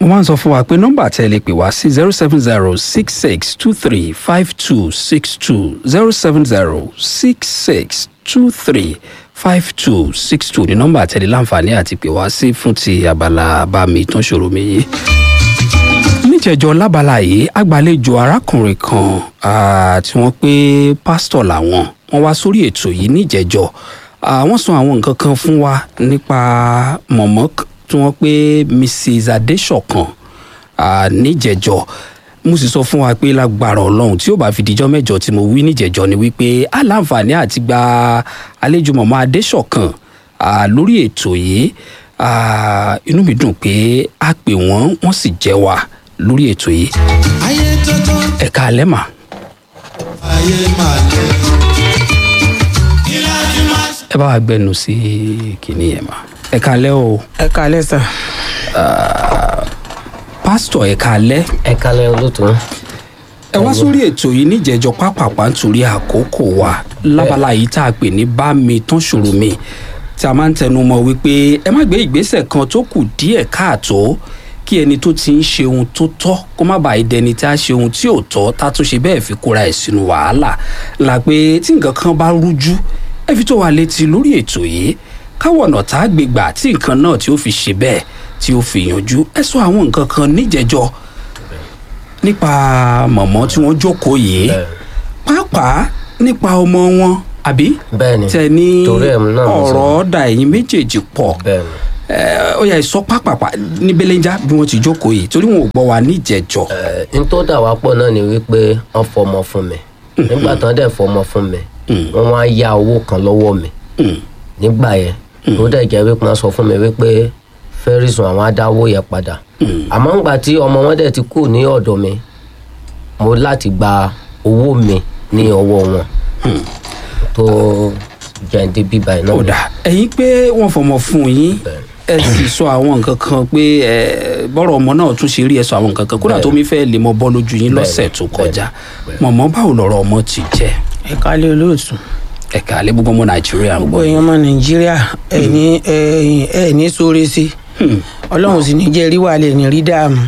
máa ń sọ fún wa pé nọ́mbà tẹ́ ẹ lè pè wá sí zero seven zero six six two three five two six two zero seven zero six six two three five two six two ní nọ́mbà tẹ́ ẹ lè láǹfààní àti pè wá sí fún ti abala bá mi tán ṣòro mi yìí níjẹjọ lábala yìí agbàlejò arákùnrin kan ah, tí wọ́n pé pásítọ̀ làwọn wọ́n wá sórí ètò yìí níjẹjọ Ah, wọ́n sọ àwọn nǹkan kan fún wa nípa mọ̀mọ́ k- tí wọ́n pé mrs adéṣọ̀kan ah, níjẹjọ mo sì sọ fún wa pé lágbára ọlọ́run tí ó bá fi dijọ́ mẹ́jọ tí mo wí níjẹjọ ni wípé aláǹfààní àti gba àlejò mọ̀mọ́ adéṣọ̀kan ah, lórí ètò yìí ah, inú mi dùn pé a pè wọ́n wọ́n sì jẹ́ wa lórí ètò yìí ayé tótó ẹ̀ka alẹ́ mà ayé máa lẹ. kí láti máa ṣe. ẹ bá wa gbẹnu sí kìnìún yẹn mà ẹ̀ka alẹ́ o ẹ kalẹ sà pásítọ̀ ẹ̀ka alẹ́ ẹ kalẹ olóòtú ẹ wá sórí ètò yìí níjẹjọ pápápá nítorí àkókò wa lábala yìí tá a pè ní bá mi tán ṣòro mi tí a máa ń tẹnu mọ wípé ẹ má gbé ìgbésẹ̀ kan tó kù díẹ̀ káàtó kí ẹni tó ti ń ṣe ohun tó tọ́ kó má bàa dẹni tí a ṣe ohun tí ò tọ́ tá a tún ṣe bẹ́ẹ̀ fi kóra ẹ̀ sínú wàhálà la pé tí nǹkan kan bá rújú ẹ fi tó wa létí lórí ètò yìí káwọ̀ ọ̀nà tá a gbé gbà tí nǹkan náà tí ó fi ṣe bẹ́ẹ̀ tí ó fi yanjú ẹ sọ àwọn nǹkan kan níjẹjọ nípa mọ̀mọ́ tí wọ́n jókòó yìí pàápàá nípa ọmọ wọn àbí bẹ́ẹ̀ni tẹ ní torí ẹ̀ náà mo sọ. ọ̀rọ̀ da ẹ̀yin méjèèjì pọ̀ bẹ́ẹ̀ni ẹ, ó yẹ sọ pápápá ní belenja bí wọ́n ti jókòó yìí torí wọn ò gbọ́ wa níjẹ̀jọ́ ẹ n tó dà wá pọ̀ náà ni wípé wọ́n fọmọ fún mi nígbà tán dẹ̀ fọmọ fún mi wọ́n wá ya owó kan lọ́wọ́ mi nígbà yẹn tó dẹ̀ jẹ́ wípé wọ́n sọ fún mi wípé fẹ́rìsùn àwọn adáwó yẹn padà àmọ́ ńgbà tí ọmọ wọn dẹ̀ ti kú ní ọ̀dọ̀ mi mo láti gba owó mi ní ọwọ́ wọn tó jẹ́ǹdé bíbá ẹ̀ náà ó dà ẹ̀yin pé wọ́n fọmọ fún yín ẹ sì sọ àwọn nǹkan kan pé ẹ bọ́rọ̀ ọmọ náà tún ṣe rí ẹ sọ àwọn nǹkan kan kódà tó mi fẹ́ lè mọ bọ́ lójú yín lọ́sẹ̀ tó kọjá mọ̀mọ́ báwo lọ̀rọ̀ ọmọ ti jẹ́ ẹ kalẹ olóòtú ẹ̀ka alẹ́ gbogbo ọmọ nàìjíríà ń gbogbo gbọ́ èèyàn ọmọ nàìjíríà ẹ ní ẹ ẹ ní sóore sí ọlọ́run sì ní jẹ́ rí wàhálẹ̀ ní rí dààmú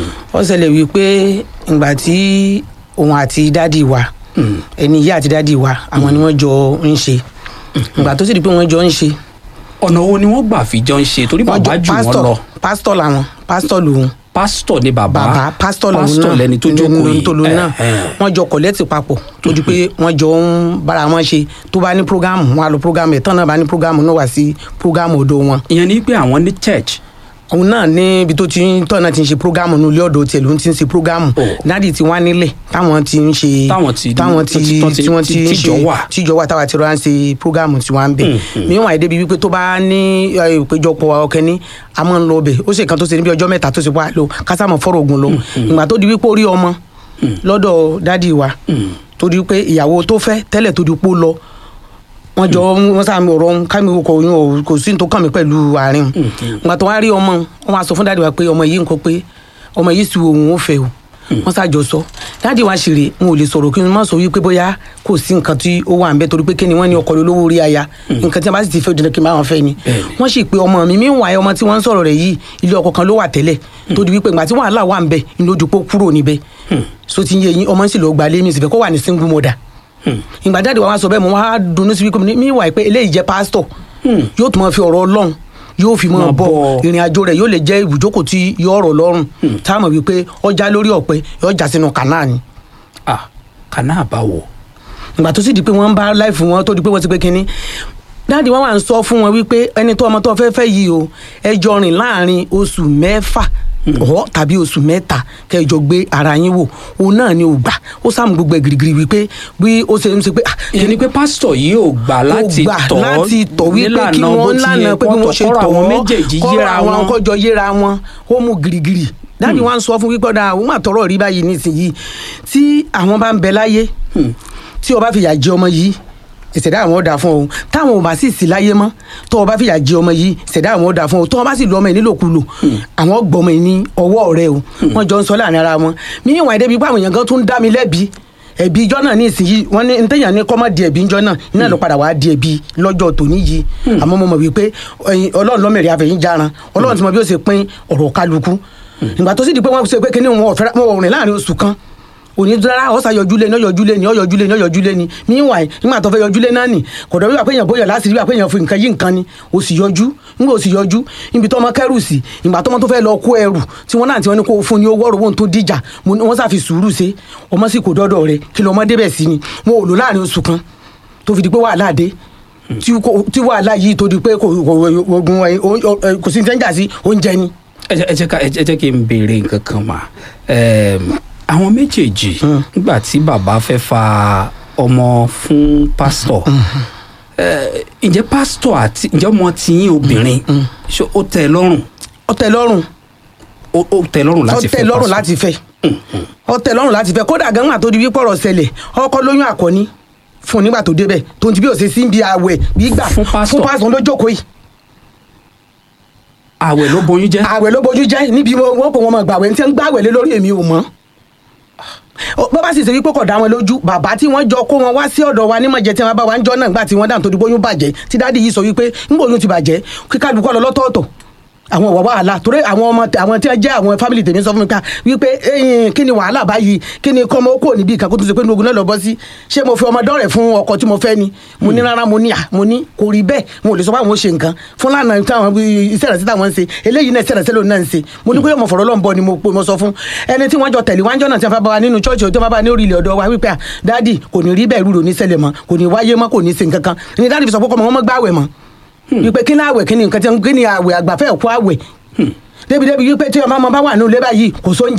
ó ṣẹlẹ̀ wípé ìgbà tí òun àti dádì wa ẹni ìyá àti dádì wa àwọn ni wọ́n jọ ń ṣe ìgbà tó sì di pé wọ́n jọ ń ṣe ọ̀nà wo ni wọ́n gbà fi jọ ń ṣe torí wọ́n bàbá jọ jù wọ́n lọ pásítọ̀ làwọn pásítọ̀ lòun pásítọ̀ ni bàbá bàbá pásítọ̀ lòun náà pásítọ̀ lẹni tó jókòó yìí tó lòun náà Ẹ̀hẹ́n. wọ́n jọ kọ̀lẹ́tì papọ̀ tó di pé wọ́n jọ ń bára wọn ṣe tó bá ní prógámù wọn á lọ prógámù ẹ̀ tán náà bá ní prógámù náà wá sí prógámù ọ̀dọ̀ wọn ìyẹn ni pé àwọn ní church òun náà ní ibi tó ti ń tọ́ náà ti ń ṣe prógámù ní ilé ọ̀dọ̀ tiẹ̀ ló ń ti ń ṣe prógámù Oh. dádì tí wọ́n á nílẹ̀ táwọn ti ń ṣe Táwọn ti- táwọn ti tó ti- tí wọ́n ti ń tíjọ ṣe wà. tíjọ wà táwa ti rọra ń ṣe prógámù tí wọ́n á ń bẹ̀ níwọ̀n àìdébi wípé tó bá ní ẹ, ìpéjọpọ̀ ọkẹ́ni a máa ń lọ bẹ̀ ó ṣe kan tó ṣe níbi ọjọ́ mẹ́ta tó ṣe wá lọ kásámọ̀ fọ́rọ̀ ogun lọ ìgbà tó di wípé ó rí ọmọ lọ́dọ̀ dádì wa tó di wípé ìyàwó tó fẹ́ tẹ́lẹ̀ tó di pé ó lọ wọn jọ wọn sáà mi ọ̀rọ̀ kámi kò yún ọ kò sí ní tó kàn mí pẹ̀lú àárín ìgbà tó wá rí ọmọ wọn wá sọ fún dáàdi wa pé ọmọ yìí nǹkan pé ọmọ yìí sì òun ò fẹ́ o wọn ṣàjọ sọ dáàdi wa sì rè n ò lè sọ̀rọ̀ kí n má sọ wípé bóyá kò sí nǹkan tí ó wà nbẹ torí pé kí ni wọn ní ọkọ lólówó orí aya nǹkan tí wọn bá sì ti fẹ́ dandan kí n bá wọn fẹ́ ni wọn sì pé ọmọ mi mi ń wà ọmọ tí wọn ń sọ̀rọ̀ rẹ̀ yìí ilé ọkọ kan ló wà tẹ́lẹ̀ tó di wípé ìgbà tí wàhálà wà nbẹ ní lójú pé ó kúrò níbẹ̀ so ti ń yé yín ọmọ sì lọ gbalé mi sì fẹ́ kó wà ní single mother ìgbà jáde wa wá sọ bẹ́ẹ̀ mo wá dunnú sí wípé mi wà pé eléyìí jẹ́ pásítọ̀ yóò tún máa fi ọ̀rọ̀ ọlọ́run yóò fi máa Máa bọ̀ bọ̀. ìrìn àjò rẹ̀ yóò lè jẹ́ ibùjókòó tí yóò rọ̀ lọ́rùn tá a mọ̀ wípé ọjà lórí ọ̀pẹ yóò já sínú kànáà ni ah kànáà báwo ìgbà tó sì di pé wọ́n ń bá láìfù wọn tó di pé wọ́n ti pé kínní dáàdi wọn wà ń sọ fún wọn wípé ẹni tó ọmọ tó fẹ́ fẹ́ yìí o ẹ jọ rìn láàrin oṣù mẹ́fà ọ̀ tàbí oṣù mẹ́ta kẹjọ gbé ara yín wò òun náà ni ò gbà ó sàmù gbogbo ẹ̀ girigiri wípé bí ó ṣe ń ṣe pé ah, ìyẹn ni pé pásítọ̀ yìí ò gbà láti ó gbà tọ̀ láti tọ̀ wípé kí nílànà bó wọ́n ti lànà yẹ pé bí wọ́n ṣe kọ́rọ̀ tọ̀ àwọn méjèèjì kọ́rọ̀ yíra àwọn wọn kọjọ yíra wọn ó mú girigiri dáàdi wọn sọ fún wípé ọ̀dà àwọn àtọ̀rọ̀ rí báyìí nísìnyìí tí àwọn bá ń bẹ láyé tí o bá fìyà jẹ ọmọ yìí ìṣẹ̀dá àwọn ọ̀dà fún ọ táwọn ò bá sì sí láyé mọ́ tó o bá fìyà jẹ ọmọ yìí ìṣẹ̀dá àwọn ọ̀dà fún ọ tó o bá sì lu ọmọ yìí nílòkulò àwọn gbọmọ yìí ní ọwọ́ rẹ o wọ́n jọ ń sọ láàrin ara wọn mí ìwà ìdẹ́bi pé àwọn èèyàn kan tún ń dá mi lẹ́bi ẹ̀bi ijọ́ náà ní ìsinyìí wọ́n ní ntẹ̀yàn ní kọ́mọ́ di ẹ̀bi ijọ́ náà iná ló padà wàá di ẹ̀bi lọ́jọ́ tòní yìí àmọ́ mo mọ̀ wípé ẹ̀yin ọlọ́run lọ́mẹ̀rẹ̀ àfẹ̀yìn jaran ọlọ́run ti mọ bí ó ṣe pín ọ̀rọ̀ kálukú ìgbà tó sì di pé wọ́n ṣe pé kíní wọn ò fẹ́ wọn ò rìn láàrin oṣù kan òní dára ọ̀sà yọjúlé ní ọ̀yọ̀júlé ní ọ̀yọ̀júlé ní ọ̀yọ̀júlé ní meanwhile nígbà tó fẹ́ yọjúlé náà nì kò dọ̀ wíwà pé èèyàn bóyá láti rí wà pé èèyàn fi nǹkan yí nǹkan ni o sì yọjú nígbà o sì yọjú níbi tọmọ kẹrù sí ìgbà tọmọ tó fẹ́ lọ kó ẹrù tí wọ́n náà tí wọ́n ní kó fún ní owó ọ̀rọ̀ wọn tó díjà mo ní wọ́n sàfi sùúrù ṣe ọmọ sì kò dọ́dọ̀ rẹ kí lọ́mọ débẹ̀ sí ni wọn ò lò láàrin oṣù kan tó fi di pé wàhálà dé tí kò- tí wàhálà yìí tó di pé kò kò- ogun ẹ- o- ẹ- kò sí ní tẹ́ńjà sí oúnjẹ ni. ẹ jẹ́- ẹ jẹ́ ká- ẹ jẹ́ ẹ jẹ́ kí n béèrè nǹkan kan mà Ẹm, àwọn méjèèjì nígbà tí bàbá fẹ́ fa ọmọ fún pásítọ̀ ẹ, ǹjẹ́ pásítọ̀ àti ǹjẹ́ ọmọ tiyín obìnrin ṣé ó tẹ́ ẹ lọ́rùn ó tẹ́ lọ́rùn ó ó tẹ́ ẹ lọ́rùn ó láti tẹ́ fẹ́ lọ́rùn pásítọ̀? láti fẹ́ ó tẹ́ lọ́rùn láti fẹ́ kódà gan wà tó di wípé ọ̀rọ̀ ṣẹlẹ̀ ọkọ lóyún àkọ́ní fún un nígbà tó débẹ̀ tó ń ti bí òṣè sí bí àwẹ̀ bí gbà Fún pásítọ̀. fún pásítọ̀ ló jókòó yìí àwẹ̀ ló boyún jẹ́ àwẹ̀ ló bójú jẹ́ níbi wọn kò wọn mọ̀ gbàwẹ̀ ní tí wọ́n ń gbàwẹ̀ lé lórí èmi ò mọ̀ Ó- bó bá sì ṣe wípé kò dá wọn lójú bàbá tí wọ́n jọ kó wọn wá sí ọ̀dọ̀ wa nímọ̀jẹ tí wọ́n bá wa ń jọ́ náà nígbà tí wọ́n dáhùn tó di bóyún bàjẹ́ tí dáàdi yìí sọ wípé ńgbà oyún ti bàjẹ́ kí kálukú lọ lọ́tọ̀ọ̀tọ̀ àwọn ọ̀wọ́ wàhálà torí àwọn ọmọ àwọn tí wọ́n jẹ́ àwọn fámìlì tèmi sọ fún mi ká wípé ẹ̀yìn kí ni wàhálà báyìí kí ni kọ́mọ kò níbi ìkàkó tó ṣe pé ní ogun náà lọ bọ́ sí ṣé mo fi ọmọ dọ́rẹ̀ fún ọkọ tí mo fẹ́ ni mo ní rárá mo ní à mo ní kò rí bẹ́ẹ̀ mo lè sọ pé àwọn ò ṣe nǹkan fún lánàá táwọn iṣẹ́ rẹ̀ sí táwọn ń ṣe eléyìí náà iṣẹ́ rẹ̀ sẹ́lò náà ń ṣe mo ní pé ọmọ fọ̀rọ̀ lọ́nbọ ni mo pe- mo sọ fún ẹni tí wọ́n jọ tẹ̀lé wájọ́ náà tí wọ́n fẹ́ bá wa nínú chọ́ọ̀chì tó bá bá ní orí ilẹ̀ ọ̀dọ́ wa wípé à dáàdì kò ní rí bẹ́ẹ̀ rúrò ní ṣẹlẹ̀ mọ́ kò ní wáyé mọ́ kò ní ṣe nǹkan kan ní dáàdì fi sọ pé kọ́mọ wọn mọ́ gbáwẹ̀ mọ́ wípé kí ní àwẹ̀ kí ni nǹkan tí kí ni àwẹ̀ àgbàfẹ́ ẹ̀kọ́ àwẹ̀ débi débi wípé tí ọmọ ọmọ bá wà ní ilé báyìí kò sóúnjẹ